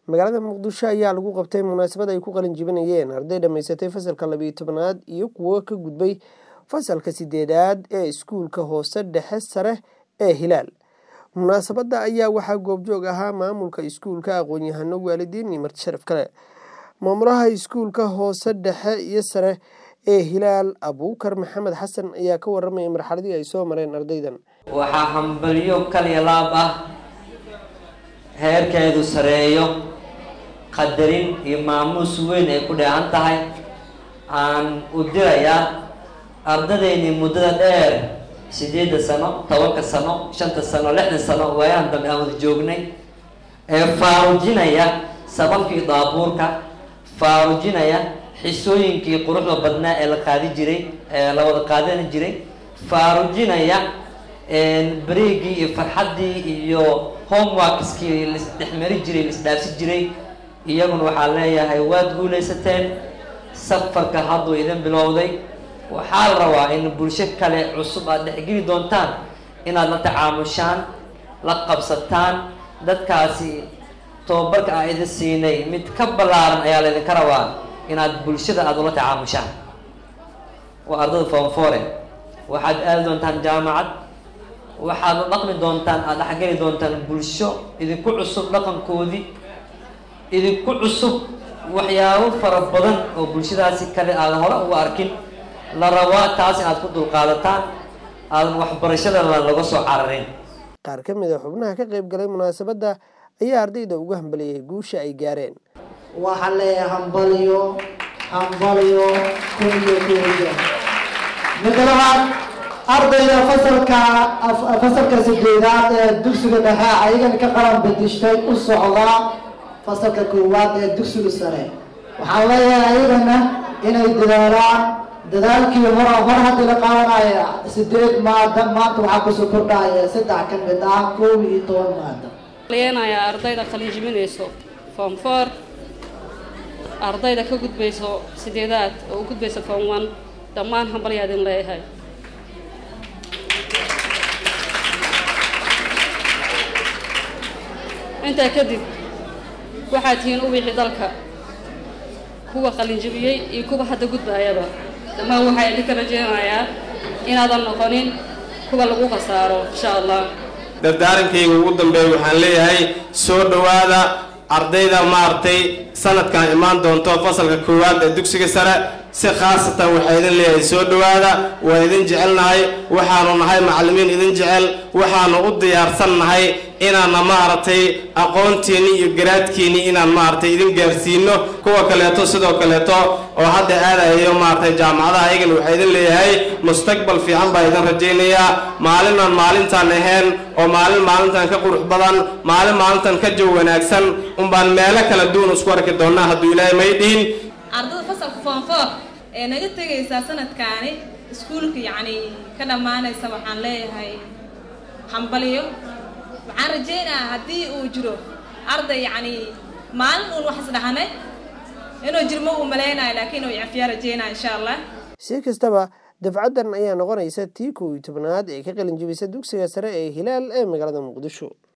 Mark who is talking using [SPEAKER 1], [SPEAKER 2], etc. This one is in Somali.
[SPEAKER 1] magaalada muqdisho ayaa lagu qabtay munaasabad ay ku qalin jibinayeen arday dhammaysatay fasalka labiyo tobanaad iyo kuwo ka gudbay fasalka sideedaad ee iskuulka hoose dhexe sare ee hilaal munaasabadda ayaa waxaa goobjoog ahaa maamulka iskuulka aqoon-yahano waalidiin iyo marti sharaf kale maamulaha iskuulka hoose dhexe iyo sare ee hilaal abuukar maxamed xasan ayaa ka waramaya marxaladii ay soo mareen ardaydan
[SPEAKER 2] waxaa hambalyo kaliya laab ah heerkeedu sareeyo qadarin iyo maamuus weyn ay ku dheehan tahay aan u dirayaa ardadaynii muddada dheer sideedda sano tobanka sano shanta sano lixdan sano waayahan dambe aan wada joognay ee faarujinaya sababkii daabuurka faarujinaya xisooyinkii quruxda badnaa ee la qaadi jiray ee la wada qaadani jiray faarujinaya beriigii iyo farxaddii iyo homeworkskii laisdhexmari jiray laisdhaafsi jiray iyaguna waxaa leeyahay waad guulaysateen safarka hadduu idin bilowday waxaa la rabaa in bulsho kale cusub aad dhexgeli doontaan inaad la tacaamushaan la qabsataan dadkaasi tababarka aa idin siinay mid ka ballaaran ayaa laydinka rabaa inaad bulshada aada ula tacaamushaan waa ardada foomfore waxaad aadi doontaan jaamacad waxaad la dhaqmi doontaan aada dhexgeli doontaan bulsho idinku cusub dhaqankoodii idinku cusub waxyaabo fara badan oo bulshadaasi kale aadan hore uga arkin la rabaa taas inaad ku dulqaadataan aadan waxbarashadana laga soo cararin
[SPEAKER 1] qaar ka mid a xubnaha ka qayb galay munaasabadda ayaa ardayda ugu hambaliyey guusha ay gaareen
[SPEAKER 3] waxaa leeyahay hambaliyo hambaliyo kunyo kunyo midda labaad ardayda fasalka fasalka sideedaad ee dugsiga dhexe ayagana ka qalan bedishtay u socdaa fasalka koowaad ee dugsiga sare waxaan leeyahay ayagana inay dadaalaan dadaalkii hor hor haddii la qaadanaya sideed maada maanta waxaa kusoo kordhaya saddex ka mid ah koob iyo toban maada
[SPEAKER 4] leenayaa ardayda qalin jibinayso form four ardayda ka gudbayso sideedaad oo u gudbayso form one dhammaan hambalyaa idin leeyahay intaa kadib waxaad tihiin uwixii dalka kuwa qalinjibiyey iyo kuwa hadda gudbaayaba dhammaan waxaa idinka rajeynayaa inaadan noqonin kuwa lagu khasaaro insha allah
[SPEAKER 5] dardaarankayga ugu dambeeya waxaan leeyahay soo dhowaada ardayda maaragtay sanadkan imaan doonto fasalka koowaad ee dugsiga sare si khaasatan waxaa idin leeyahay soo dhowaada waa idin jecelnahay waxaanu nahay macallimiin idin jecel waxaanu u diyaarsan nahay inaanna maaragtay aqoontiinni iyo garaadkiinni inaan maaragtay idin gaarsiino kuwa kaleeto sidoo kaleeto oo hadda aadayo maaragtay jaamacadaha ayagana waxaa idin leeyahay mustaqbal fiican baa idin rajaynayaa maalinaan maalintaan ahayn oo maalin maalintan ka qurux badan maalin maalintan ka jow wanaagsan unbaan meelo kala duwan isku arki doonaa hadduu ilaahay may dhihin
[SPEAKER 6] ardada fasalka foonfoor ee naga tegaysaa sanadkaani iskuulka yacni ka dhammaanaysa waxaan leeyahay hambaliyo waxaan rajaynayaa haddii uu jiro arday yacni maalin uun wax isdhahanay inuu jirmo uu malaynayo laakiin uu cafiyaa rajaynaya insha allah
[SPEAKER 1] si kastaba dafcaddan ayaa noqonaysa tii kow iyo tobnaad ee ka qalin jibisa dugsiga sare ee hilaal ee magaalada muqdisho